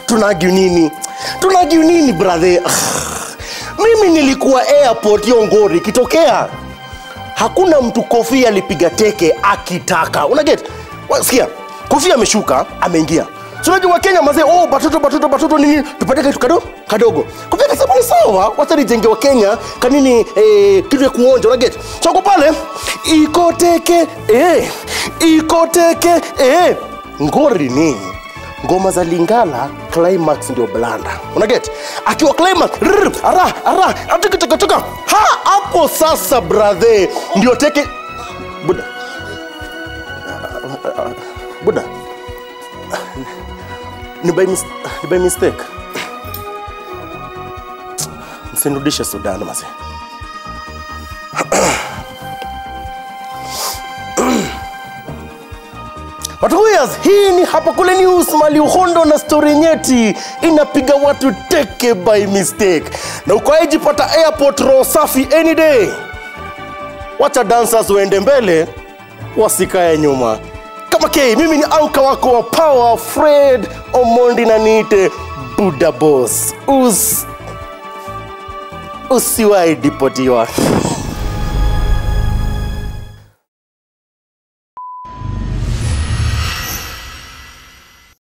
tunagiu nini tunagiu nini brother mimi nilikuwa airport hiyo ngori ikitokea hakuna mtu kofia alipiga teke akitaka unaget sikia kofia ameshuka ameingia So unajua wakenya mazee oh batoto batoto batoto nini tupate kitu kadogo kadogo kofia akasema ni sawa wacha nijenge wa kenya kanini eh, kitu ya kuonja unaget so ako pale iko teke eh, iko teke eh. ngori nini ngoma za lingala climax ndio blanda unaget akiwa climax rrr, ara ara atukitokotoka ha hapo sasa brother ndio teke buda buda ni by, mis ni by mistake msinirudishe sudan mase Watuyas, hii ni hapa kule news mali uhondo na story nyeti inapiga watu teke by mistake, na ukaijipata airport roho safi any day. Wacha dancers waende mbele, wasikae nyuma. Kama K, mimi ni anka wako wa power Fred Omondi na niite Buda Boss. Us usiwahi dipotiwa.